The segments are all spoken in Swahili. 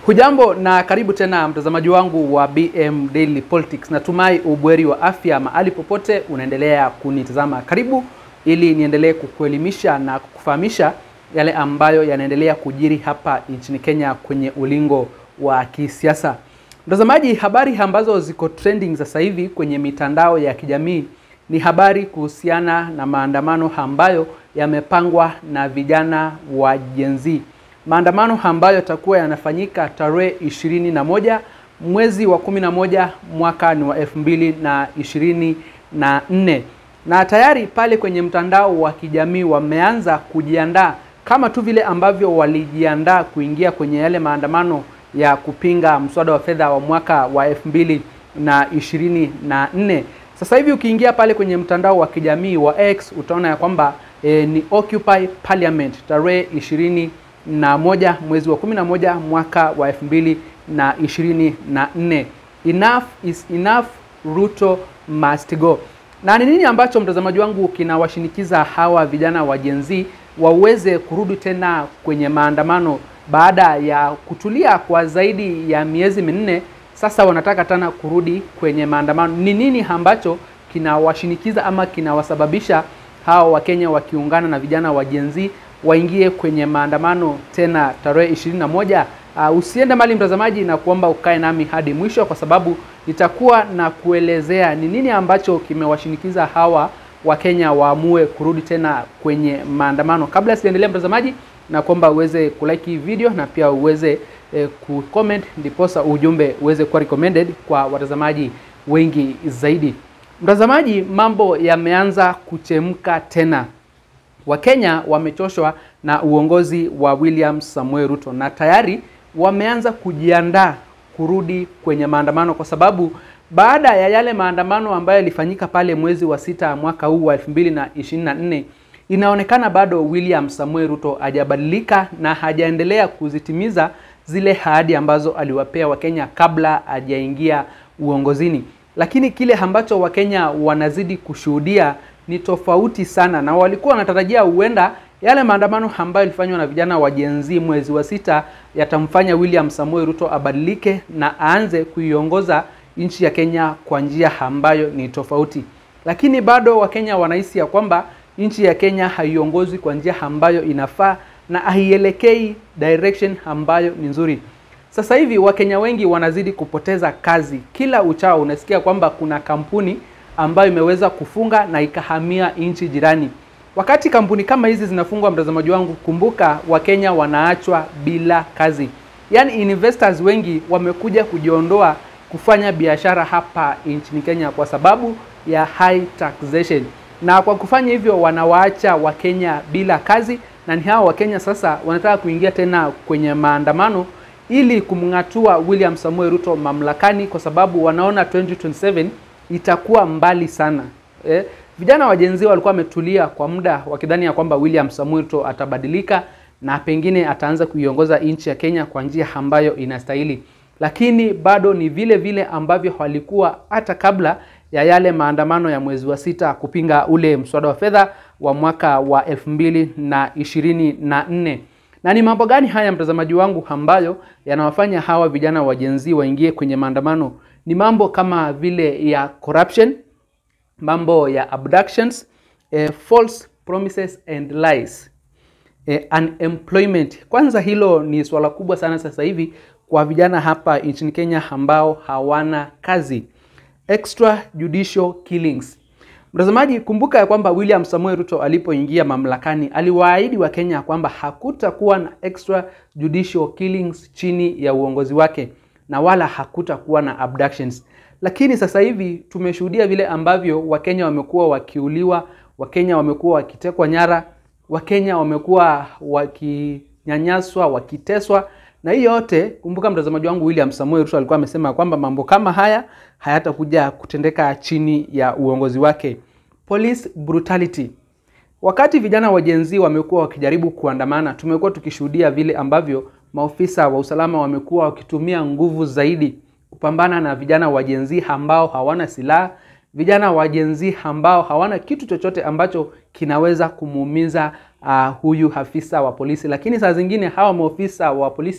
Hujambo na karibu tena mtazamaji wangu wa BM Daily Politics. Natumai ubweri wa afya mahali popote unaendelea kunitazama. Karibu ili niendelee kukuelimisha na kukufahamisha yale ambayo yanaendelea kujiri hapa nchini Kenya kwenye ulingo wa kisiasa. Mtazamaji, habari ambazo ziko trending sasa hivi kwenye mitandao ya kijamii ni habari kuhusiana na maandamano ambayo yamepangwa na vijana wa Gen Z maandamano ambayo yatakuwa yanafanyika tarehe ishirini na moja mwezi wa kumi na moja mwaka ni wa elfu mbili na ishirini na nne na tayari pale kwenye mtandao wa kijamii wameanza kujiandaa kama tu vile ambavyo walijiandaa kuingia kwenye yale maandamano ya kupinga mswada wa fedha wa mwaka wa elfu mbili na ishirini na nne. Sasa hivi ukiingia pale kwenye mtandao wa kijamii wa X utaona ya kwamba e, ni Occupy Parliament tarehe ishirini na moja mwezi wa kumi na moja mwaka wa elfu mbili na ishirini na nne. Enough is enough, Ruto must go. Na ni nini ambacho mtazamaji wangu kinawashinikiza hawa vijana wa Gen Z waweze kurudi tena kwenye maandamano baada ya kutulia kwa zaidi ya miezi minne? Sasa wanataka tena kurudi kwenye maandamano. Ni nini ambacho kinawashinikiza ama kinawasababisha hawa Wakenya wakiungana na vijana wa Gen Z waingie kwenye maandamano tena tarehe ishirini na moja. Uh, usiende mali mtazamaji, na kuomba ukae nami hadi mwisho, kwa sababu nitakuwa na kuelezea ni nini ambacho kimewashinikiza hawa Wakenya waamue kurudi tena kwenye maandamano. Kabla sijaendelea mtazamaji, na kuomba uweze kulike hii video na pia uweze eh, kucomment, ndiposa ujumbe uweze kuwa recommended kwa watazamaji wengi zaidi. Mtazamaji, mambo yameanza kuchemka tena. Wakenya wamechoshwa na uongozi wa William Samuel Ruto na tayari wameanza kujiandaa kurudi kwenye maandamano, kwa sababu baada ya yale maandamano ambayo yalifanyika pale mwezi wa sita mwaka huu wa 2024 inaonekana bado William Samuel Ruto hajabadilika na hajaendelea kuzitimiza zile ahadi ambazo aliwapea Wakenya kabla hajaingia uongozini. Lakini kile ambacho Wakenya wanazidi kushuhudia ni tofauti sana, na walikuwa wanatarajia huenda yale maandamano ambayo ilifanywa na vijana wa Gen Z mwezi wa sita yatamfanya William Samuel Ruto abadilike na aanze kuiongoza nchi ya Kenya kwa njia ambayo ni tofauti, lakini bado Wakenya wanahisi ya kwamba nchi ya Kenya haiongozwi kwa njia ambayo inafaa na haielekei direction ambayo ni nzuri. Sasa hivi Wakenya wengi wanazidi kupoteza kazi. Kila uchao unasikia kwamba kuna kampuni ambayo imeweza kufunga na ikahamia nchi jirani. Wakati kampuni kama hizi zinafungwa, mtazamaji wangu, kumbuka Wakenya wanaachwa bila kazi. Yaani investors wengi wamekuja kujiondoa kufanya biashara hapa nchini Kenya kwa sababu ya high taxation, na kwa kufanya hivyo wanawaacha Wakenya bila kazi, na ni hao Wakenya sasa wanataka kuingia tena kwenye maandamano ili kumng'atua William Samuel Ruto mamlakani, kwa sababu wanaona 2027 itakuwa mbali sana eh. Vijana wa Gen Z walikuwa wametulia kwa muda wakidhani ya kwamba William Samuel Ruto atabadilika na pengine ataanza kuiongoza nchi ya Kenya kwa njia ambayo inastahili, lakini bado ni vile vile ambavyo walikuwa hata kabla ya yale maandamano ya mwezi wa sita kupinga ule mswada wa fedha wa mwaka wa elfu mbili na ishirini na nne. Na ni mambo gani haya mtazamaji wangu ambayo yanawafanya hawa vijana wa Gen Z waingie kwenye maandamano? Ni mambo kama vile ya corruption, mambo ya abductions, eh, false promises and lies, eh, unemployment. Kwanza hilo ni swala kubwa sana sasa hivi kwa vijana hapa nchini Kenya ambao hawana kazi. Extrajudicial killings. Mtazamaji, kumbuka ya kwamba William Samuel Ruto alipoingia mamlakani aliwaahidi wa Kenya kwamba hakutakuwa na extrajudicial killings chini ya uongozi wake na wala hakutakuwa na abductions. Lakini sasa hivi tumeshuhudia vile ambavyo Wakenya wamekuwa wakiuliwa, Wakenya wamekuwa wakitekwa nyara, Wakenya wamekuwa wakinyanyaswa, wakiteswa na hii yote, kumbuka mtazamaji wangu, William Samuel Ruto alikuwa amesema kwamba mambo kama haya hayatakuja kutendeka chini ya uongozi wake. Police brutality. Wakati vijana wa Gen Z wamekuwa wakijaribu kuandamana, tumekuwa tukishuhudia vile ambavyo maofisa wa usalama wamekuwa wakitumia nguvu zaidi kupambana na vijana wa Gen Z ambao hawana silaha, vijana wa Gen Z ambao hawana kitu chochote ambacho kinaweza kumuumiza uh, huyu afisa wa polisi. Lakini saa zingine hawa maofisa wa polisi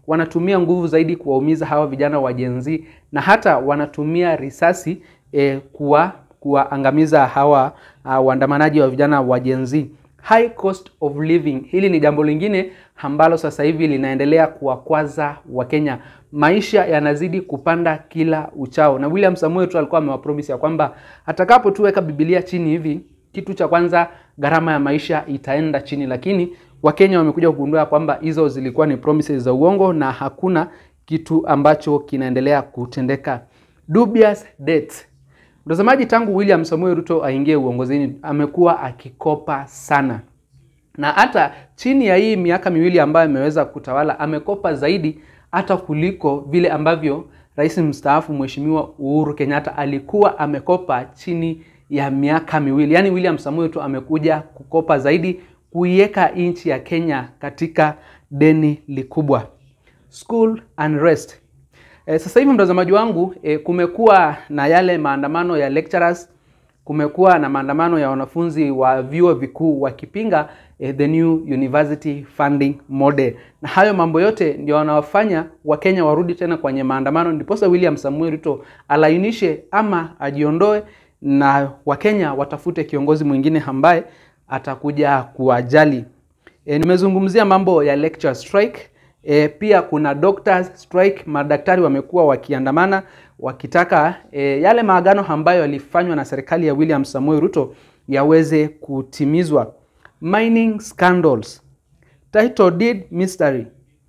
wanatumia nguvu zaidi kuwaumiza hawa vijana wa Gen Z na hata wanatumia risasi eh, kuwa kuwaangamiza hawa uh, waandamanaji wa vijana wa Gen Z. High cost of living, hili ni jambo lingine ambalo sasa hivi linaendelea kuwakwaza Wakenya. Maisha yanazidi kupanda kila uchao, na William Samoei tu alikuwa amewapromise ya kwamba atakapo tuweka Biblia chini hivi, kitu cha kwanza gharama ya maisha itaenda chini, lakini Wakenya wamekuja kugundua kwamba hizo zilikuwa ni promises za uongo na hakuna kitu ambacho kinaendelea kutendeka. Dubious debt. Mtazamaji, tangu William Samoei Ruto aingie uongozini amekuwa akikopa sana, na hata chini ya hii miaka miwili ambayo ameweza kutawala amekopa zaidi hata kuliko vile ambavyo rais mstaafu Mheshimiwa Uhuru Kenyatta alikuwa amekopa chini ya miaka miwili. Yaani William Samoei Ruto amekuja kukopa zaidi, kuiweka nchi ya Kenya katika deni likubwa. School unrest. E, sasa hivi mtazamaji wangu e, kumekuwa na yale maandamano ya lecturers, kumekuwa na maandamano ya wanafunzi wa vyuo vikuu wakipinga e, the new university funding model, na hayo mambo yote ndio wanawafanya Wakenya warudi tena kwenye maandamano, ndiposa William Samuel Ruto alainishe ama ajiondoe na Wakenya watafute kiongozi mwingine ambaye atakuja kuwajali. E, nimezungumzia mambo ya lecture strike. E, pia kuna doctors strike. Madaktari wamekuwa wakiandamana wakitaka e, yale maagano ambayo yalifanywa na serikali ya William Samoei Ruto yaweze kutimizwa. Mining scandals, title deed mystery,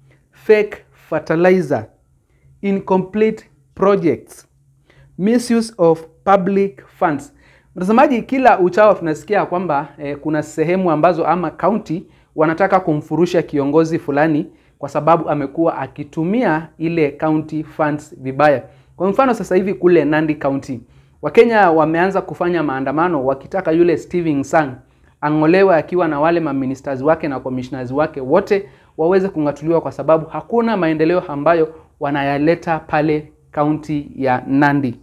fake fertilizer, incomplete projects, misuse of public funds. Mtazamaji, kila uchao tunasikia kwamba eh, kuna sehemu ambazo ama kaunti wanataka kumfurusha kiongozi fulani kwa sababu amekuwa akitumia ile county funds vibaya. Kwa mfano sasa hivi kule Nandi County, Wakenya wameanza kufanya maandamano wakitaka yule Stephen Sang ang'olewe akiwa na wale maministers wake na commissioners wake wote waweze kung'atuliwa kwa sababu hakuna maendeleo ambayo wanayaleta pale kaunti ya Nandi.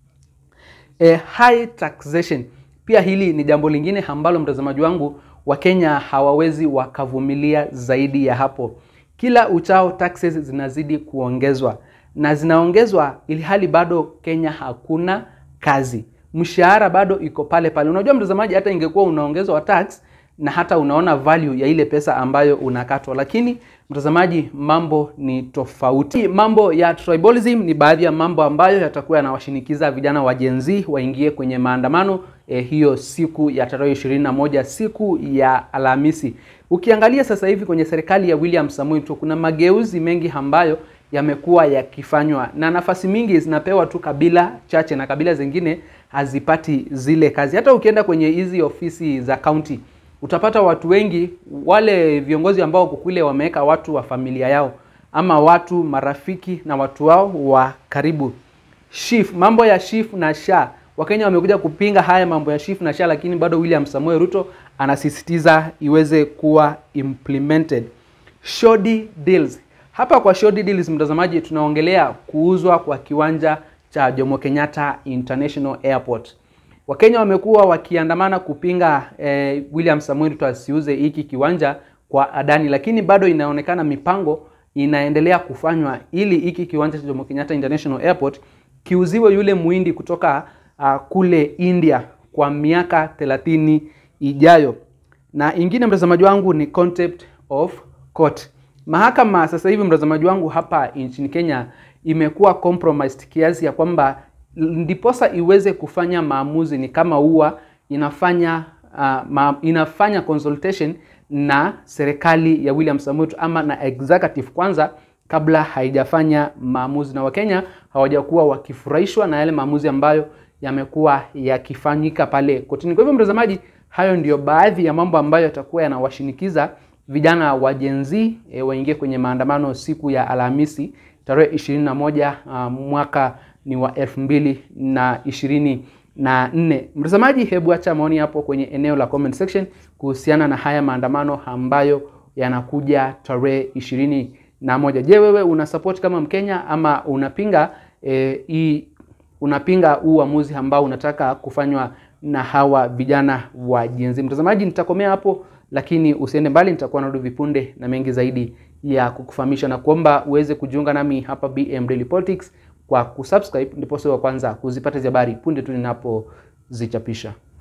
E, high taxation pia hili ni jambo lingine ambalo mtazamaji wangu Wakenya hawawezi wakavumilia zaidi ya hapo. Kila uchao taxes zinazidi kuongezwa na zinaongezwa ili hali bado Kenya hakuna kazi, mshahara bado iko pale pale. Unajua mtazamaji, hata ingekuwa unaongezwa tax na hata unaona value ya ile pesa ambayo unakatwa, lakini mtazamaji, mambo ni tofauti. Mambo ya tribalism ni baadhi ya mambo ambayo yatakuwa yanawashinikiza vijana wa Gen Z waingie kwenye maandamano eh, hiyo siku ya tarehe ishirini na moja siku ya Alhamisi. Ukiangalia sasa hivi kwenye serikali ya William Samoei Ruto kuna mageuzi mengi ambayo yamekuwa yakifanywa na nafasi mingi zinapewa tu kabila chache na kabila zingine hazipati zile kazi. Hata ukienda kwenye hizi ofisi za county utapata watu wengi, wale viongozi ambao wako kule wameweka watu wa familia yao ama watu marafiki na watu wao wa karibu. Shif, mambo ya Shif na SHA, Wakenya wamekuja kupinga haya mambo ya Shif na SHA, lakini bado William Samoei Ruto anasisitiza iweze kuwa implemented. Shoddy deals. Hapa kwa shoddy deals, mtazamaji, tunaongelea kuuzwa kwa kiwanja cha Jomo Kenyatta International Airport. Wakenya wamekuwa wakiandamana kupinga eh, William Samoei Ruto asiuze hiki kiwanja kwa Adani, lakini bado inaonekana mipango inaendelea kufanywa ili hiki kiwanja cha Jomo Kenyatta International Airport kiuziwe yule muhindi kutoka uh, kule India kwa miaka 30 ijayo. Na ingine mtazamaji wangu ni concept of court. Mahakama sasa hivi mtazamaji wangu hapa nchini Kenya imekuwa compromised kiasi ya kwamba ndiposa iweze kufanya maamuzi ni kama huwa inafanya uh, ma, inafanya consultation na serikali ya William Samoei Ruto ama na executive kwanza kabla haijafanya maamuzi, na Wakenya hawajakuwa wakifurahishwa na yale maamuzi ambayo yamekuwa yakifanyika pale kotini. Kwa hivyo mtazamaji, hayo ndiyo baadhi ya mambo ambayo yatakuwa yanawashinikiza vijana wa Gen Z e, waingie kwenye maandamano siku ya Alhamisi tarehe ishirini na moja uh, mwaka ni wa elfu mbili na ishirini na nne. Mtazamaji, hebu acha maoni hapo kwenye eneo la comment section kuhusiana na haya maandamano ambayo yanakuja tarehe ishirini na moja. Je, wewe una support kama Mkenya ama unapinga eh, hii unapinga huu uamuzi ambao unataka kufanywa na hawa vijana wa Gen Z? Mtazamaji, nitakomea hapo lakini usiende mbali, nitakuwa narudi vipunde na mengi zaidi ya kukufahamisha na kuomba uweze kujiunga nami hapa BM Daily Politics kwa kusubscribe, ndipo sio wa kwanza kuzipata hizi habari punde tu ninapozichapisha.